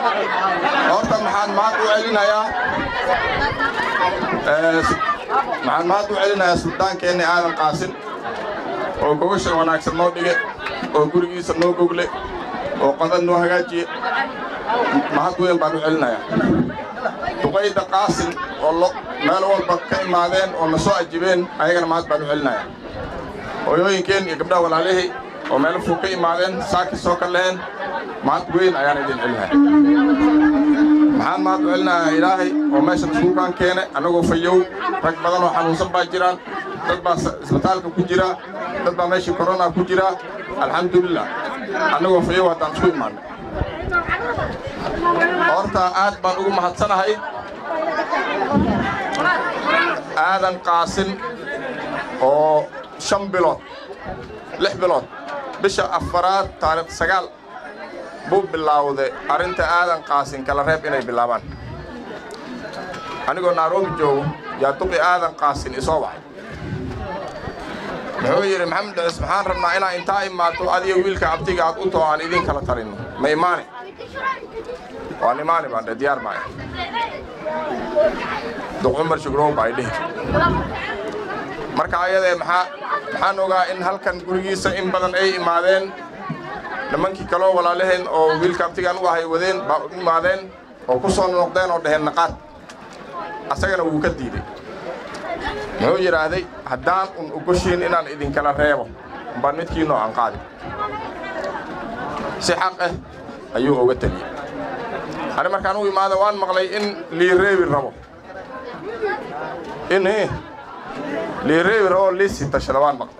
horta maxaan mahad u celinayaa maxaan mahad u celinayaa sultaankeenni aadan qaasin oo gogasha wanaagsan noo dhige oo gurigiisa noo gogle oo qodad noo hagaajiye mahad weyn baan u celinayaa duqayda qaasin oo meel walba ka imaadeen oo na soo ajibeen ayagana mahad baan u celinayaa hooyooyinkeen iyo gabdhaha walaalihii oo meelo fog ka imaadeen saaki soo ka leheen mahad weyn ayaan idin celinaya maxaan mahad u celinayaa ilaahay oo meeshan iskuulkaan keene annagoo fayow rag badan oo xanuunsan baa jiraan dad baa isbitaalka ku jira dad baa meeshii korona ku jira alxamdulilah annagoo fayow haddaan isku imaannay horta aad baan ugu mahadsanahay aadan qaasin oo shan bilood lix bilood bisha afaraad taariikh sagaal buu bilaawday arrinta aadan qaasin kala reeb inay bilaabaan anigoo nairobi joogo yaa duqi aadan qaasin isoo wacay muxuu yidhi maxamed dhacis maxaan rabnaa inaa intaa imaato adiga wiilka abtiga aad u too aan idin kala talinno ma imaani waan imaani baan dhe diyaar baa duq cumar shugrow baa idhihi marka ayadee maxaa maxaan ogaa in halkan gurigiisa in badan ay imaadeen nimankii kaloo walaalaheen oo wiilka abtigaan u ahay wadeen baa u imaadeen oo ku soo noqdeen oo dhaheen naqaad asagana wuu ka diiday muxuu yidhaahday haddaan un ogoshiin inaan idinkala reebo umbaan midkiinoo aan qaadi si xaq ah ayuu oga teliyey ani markaan u imaada waan maqlay in lii reebi rabo in lii reebi rabo liisi tashada waan maqlay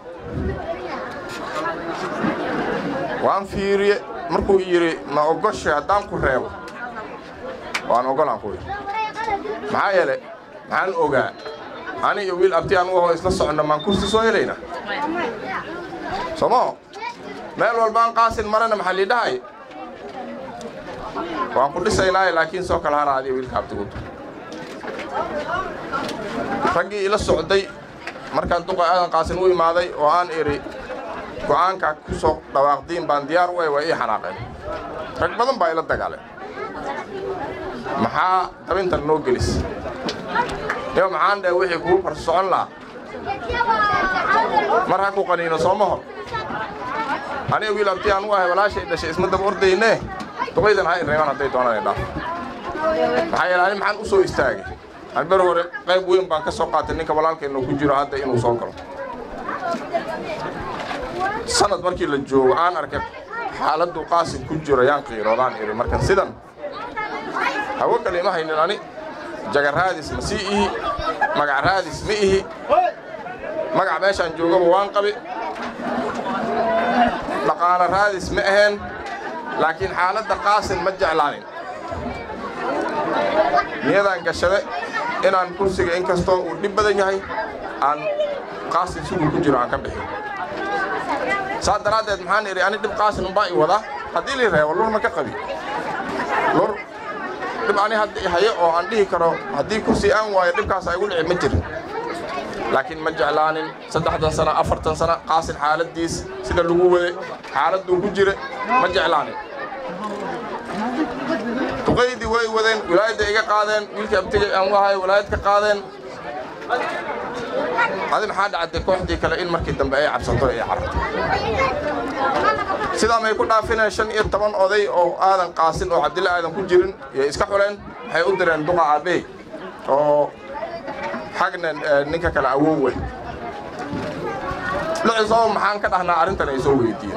waan fiiriye markuu yidhi ma ogoshe haddaan ku reebo waan ogolaan ku yidhi maxaa yeele maxaan ogaa ani iyo wiil abti aan u aho isla soconno maan kursi soo helayna somo meel walbaan qaasin marana maxaa lii dhahay waan ku dhisaynaaye laakiin soo kala hara adiga wiilka abtigu raggii ila socday markaan duqa aadan qaasin u imaaday oo aan idhi go'aankaa ku soo dhawaaqdiin baan diyaar u ay waa ii xanaaqeen rag badan baa ila dagaaleen maxaa dabintan noo gelis iyo maxaan dheh wixii kuu far socon lahaa mar ha ku qaniino sooma hor aniga wiil abti aan u ahay walaashay dhashay isma daba ordaynee duqaydan ha ireeban hadday doonaan idhaaf maxaa yeele ani maxaan u soo istaagay aan ber hore qayb weyn baan ka soo qaatay ninka walaalkeennu ku jiro hadda inuu soo galo sanad markii la joogo aan arkay xaaladdu qaasin ku jiro yaan qiiroodaan idhi markan sidan hawo kale ima haynin ani jagaraadis ma sii ihi magac raadis ma ihi magac meeshaan joogaba waan qabi dhaqaalo raadis ma aheen laakiin xaaladda qaasin ma jeclaanin niyadaan gashade inaan kursiga in kastoo uu dhib badan yahay aan qaasin siduu ku jiro aan ka bixin saa daraaddeed maxaan idhi ani dhib qaasin umbaa i wadaa haddii lii reebo lur ma ka qabi lur dhib ani hadda i hayo oo aan dhihi karo haddii kursi aan waayo dhibkaas ay igu dhici ma jirin laakiin ma jeclaanin saddexdan sano afartan sano qaasin xaaladdiis sida lagu waday xaaladduu ku jira ma jeclaanin duqaydii way wadeen wilaayadda iga qaadeen wiilkii abtigay aan u ahay wilaayad ka qaadeen adi maxaa dhacday kooxdii kale in markii dambe ay cabsato ay cararto sidaa may ku dhaafineen shan iyo toban oday oo aadan qaasin oo cabdilla aadan ku jirin iyo iska xuleen waxay u direen duqa aabey oo xagna ninka kale awowe lucisoo maxaan ka dhahnaa arrintan ay soo weydiiyeen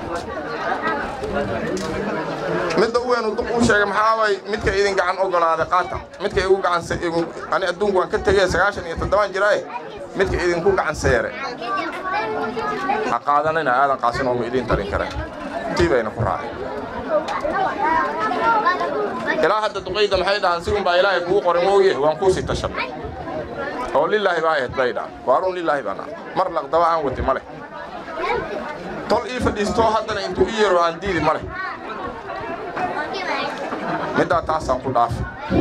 midda u weyn duq uu sheegay maxaa waay midka idin gacan ogolaaday qaata midka igu gacan ani adduunku waan ka tegey sagaashan iyo toddobaan jiraaye midka idinku gacan seere ha qaadanina aadan qaasin ooma idiin talin karen tii bayna ku raacay ilaa hadda duqayda maxay dhahaan si unbaa ilaahay kugu qoray mooye waan kuu sii tashanay oo lilaahi baa ahayd bay dhahan waarun lilaahi baan ah mar laqdaba aan wati ma leh tol ii fadhiistoo haddana intuu ii yaro aan diidi ma leh middaa taasaan ku dhaafi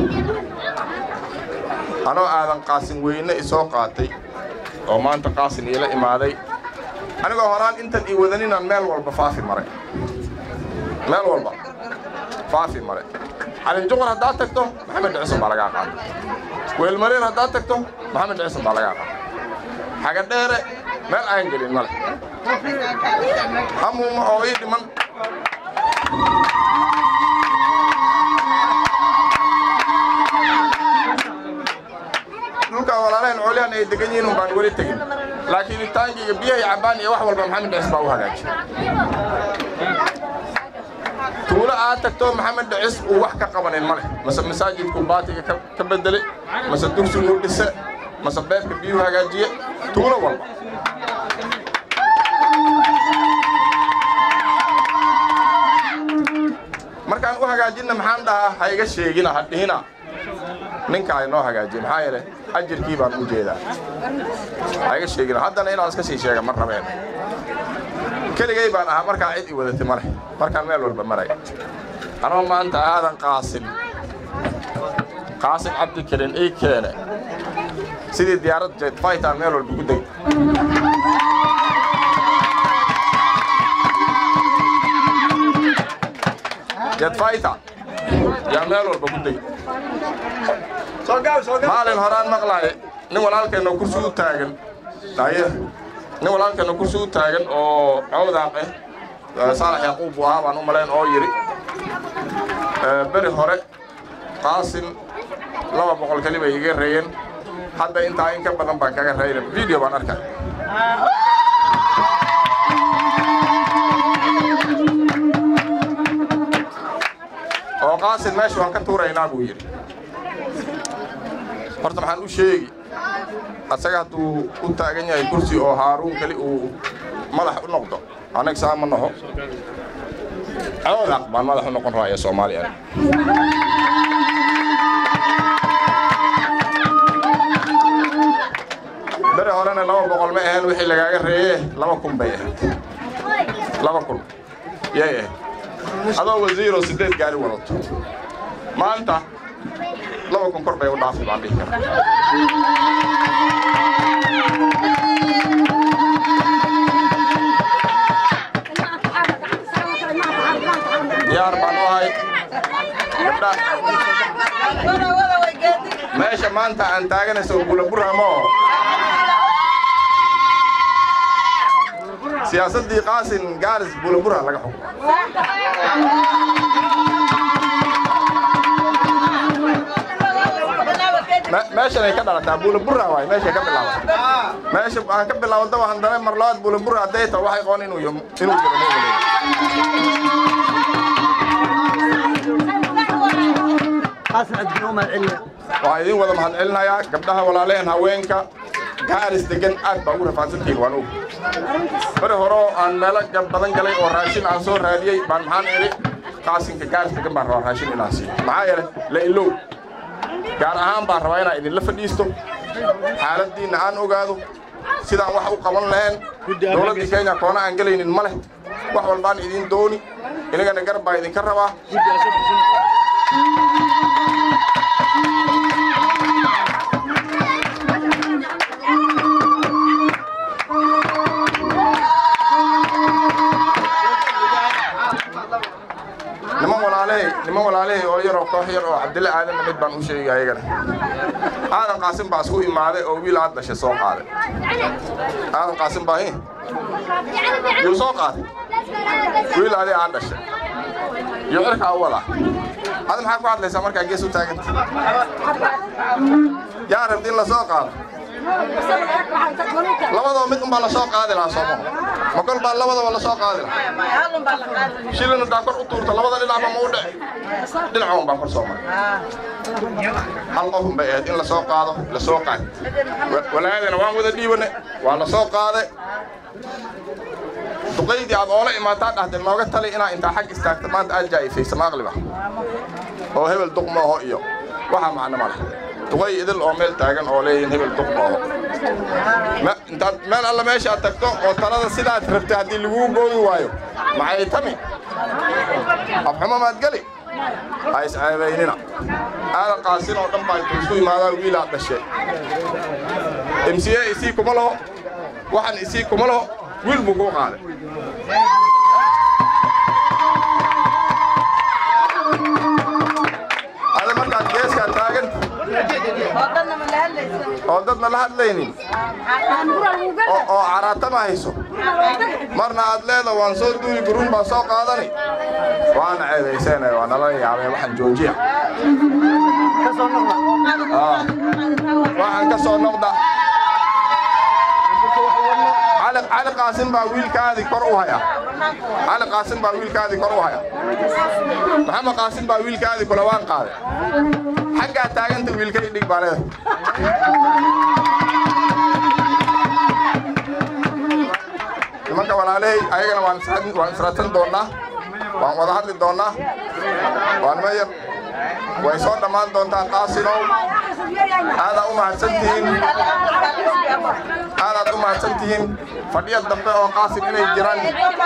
anoo aadan qaasin weyne isoo qaatay oo maanta qaasin iila imaaday anigoo horaan intan ii wadaninaan meel walba faafi maray meel walba faafi maray calinjuqur haddaad tagto maxamed dhicisan baa lagaa qaada weelmareen haddaad tagto maxamed dhicisan baa lagaa qaada xagadheere meel aan gelin male hamuuma oo ii dhiman dhulkaa walaaleen coolyahan ay degan yihiin un baan weli tegin laakiin itaankayga biyahay cabbaan iyo wax walba maxamed dhicis baa u hagaajiy tuulo aad tagto maxamed dhicis uu wax ka qabanin ma leh mase masaajidku baatiga ka bedele mase dugsigu dhise mase beebka biyuu hagaajiye tuulo walba markaan u hagaajinna maxaan dhahaa ha iga sheegina ha dhihina ninka ay noo hagaajiye maxaa yeele ajirkii baan u jeedaa ha iga sheegina haddana inaan iska sii sheega ma rabeen keligay baan ahaa markaa cid i wadatay ma leh markaan meel walba maray anoo maanta aadan qaasin qaasin cabdikarin ii keene sidii diyaarad jet fightaan meel walba ku degay jet fighter yaa meel walba ku degay maalin horaan maqlaaye nin walaalkeenna kursi u taagan aye nin walaalkeenna kursi u taagan oo cawdaaq ah saalax yaquub buu ahaa baan u malayn oo yidhi beri hore qaasin laba boqol keli bay iga reeyeen hadda intaa in ka badan baan kaga reeyna video baan arkay oo qaasin meesha waan ka tuuraynaa buu yidhi horta maxaan u sheegi asaga hadduu u taagan yahay kursi oo haaruun keli uu madax u noqdo anag saa ma naho cawdaaq baan madax u noqon raaya soomaaliya beri horena laba boqol ma ahayn wixii lagaaga reeye laba kun bay ahayd laba kun yay ahayd adoo wasiiroo siddeed gaari wadato maanta laba kun kor bay u dhaafi baan dhihi karaa diyaar baan u ahay gabdha meesha maanta aan taaganayso bulaburamo siyaasaddii qaasin gaaris bulabura laga xukumo meeshan ay ka dhalataa bulabura waay meeshay ka bilaabataa meesha aan ka bilaawada waxaan dana mar labaad bulabura hadday tahay waxay qoon inuu inuu jiro ma waxaan idin wada mahadcelinayaa gabdhaha walaalehen haweenka gaaris degan aad baa ugu rafaadsantihiin waan og bari horeo aan meelo badan galay oo raashin aan soo raadiyey baan maxaan idhi qaasinka gaaris degan baan rabaa raashin inaan siiyo maxaa yeele la ilow gaar ahaan baan rabaa inaan idinla fadhiisto xaaladdiinna aan ogaado sidaan wax u qaban lahayn dowladdii kenya koona aan gelaynin ma leh wax walbaan idin dooni inagana garab baa idinka rabaa niman walaaley niman walaaley oo yaroo koox yar oo cabdille aadanna mid baan u sheegay ayagana aadan qaasin baa isku imaaday oo wiil aad dhashay soo qaaday aadan qaasin baa hin yuu soo qaaday wiil adi aad dhashay iyo cirkaa u wadaa adi maxaa ku hadlaysaa markaa gees u taaganta yaa rabdi in la soo qaado labadaba mid unbaa la soo qaadi lahaa soomo ma kol baa labadaba la soo qaadi lahaa shilin haddaa kor u tuurta labada dhinacba ma u dhici dhinaca un baa kor soo maray hal qof un bay ahayd in la soo qaado la soo qaad walaayadana waan wada dhiibane waa la soo qaaday duqaydii aad oola imaataa dhahde nooga tali inaa intaa xag istaagta maanta aad jaa'ifaysa maaqliba oo hebel duq mooho iyo waxaa macno ma leh duqay idil oo meel taagan oo leeyihin hebel duq mooho intaad meel alla meesha aad tagto oo talada sidaad rabtay haddii laguu gooyi waayo maxay tami afxumo maad geli ha isceebaynina aadan qaasin oo dhan baa intuu isu imaadaa wiilaad dhashe m c a isii kuma laho waxaan isii kuma laho wiil buu kuu qaaday oo dadna la hadlaynin oo oo caraatama hayso marna aad leeda waan soo duuli guruun baan soo qaadani waana ceedayseenay waa nala yaabay waxaan joojiya Ah, waxaan ka soo noqda cali cali qaasin baa wiilkaadii kor u haya cali qaasin baa wiilkaadii kor u haya maxamed qaasin baa wiilkaadii kula waan qaaday xaggaa taaganta wiilkay dhig baa leedahay nimanka walaalahay ayagana waan is- waan israadsan doonnaa waan wada hadli doonnaa waa nima yar way soo dhammaan doontaan qaasinow aadaa u mahadsantihiin aadaad u mahadsantihiin fadhiya dambe oo qaasin inay jiraan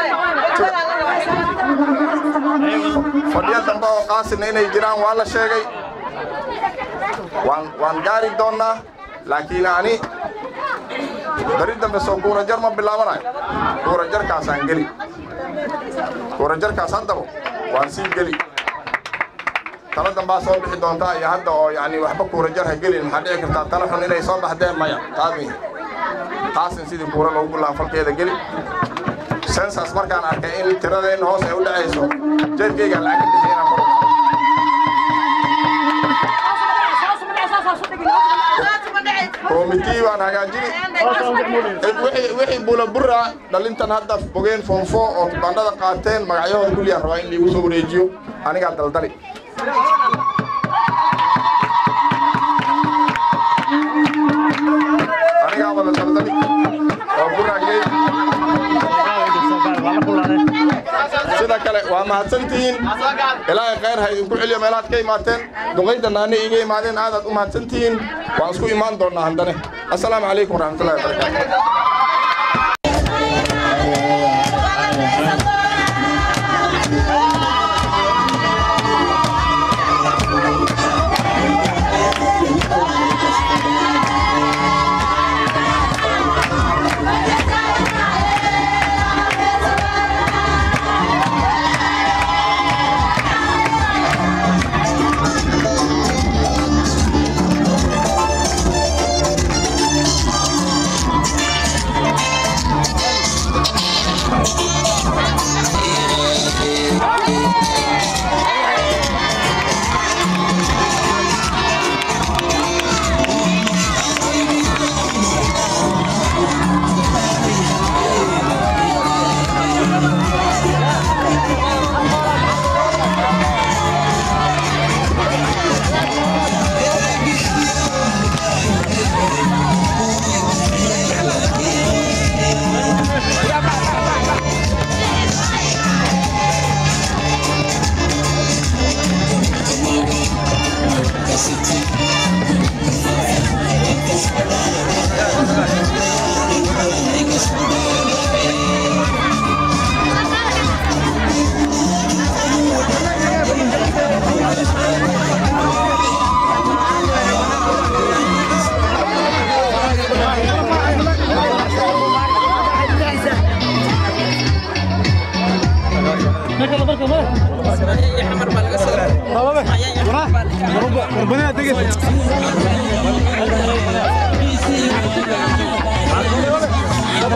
fadhiya dambe oo qaasin inay jiraan waa la sheegay waan waan gaari doonnaa laakiin ani bari dambe soo kuurajar ma bilaabanayo kuurajarkaasaan geli kuurajarkaas haddaba waan sii geli tala dambaa soo bixi doontaa iyo hadda oo yani waxba kuurajar ha gelin maxaa dhici kartaa tala xun inay soo baxdeen maya taadmi qaasin sidii kuura loogu bilaabo falkeeda geli sensas markaan arkay in tiradeenna hoos ay u dhacayso jeedkaygaan lacag ka bixi inaan kor u qaado koomitii baan hagaajini wixii- wixii bulabura dhalintan hadda bogeen foonfo oo bandhada qaateen magacyahooda kulliyaan rabaa in liigu soo wareejiyo anigaa daldali anigaa wada daldali oo buraagey sida kale waa mahadsantihiin ilaahay khayr ha idinku celiyo meelaad ka imaateen duqayda naani iga imaadeen aadaad u mahadsantihiin waan isku imaan doonnaa handane assalaamu calaykum waraxmatullahi wabarakaatu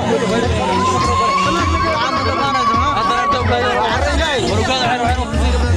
Hãy subscribe cho kênh Ghiền Mì Gõ Để không bỏ lỡ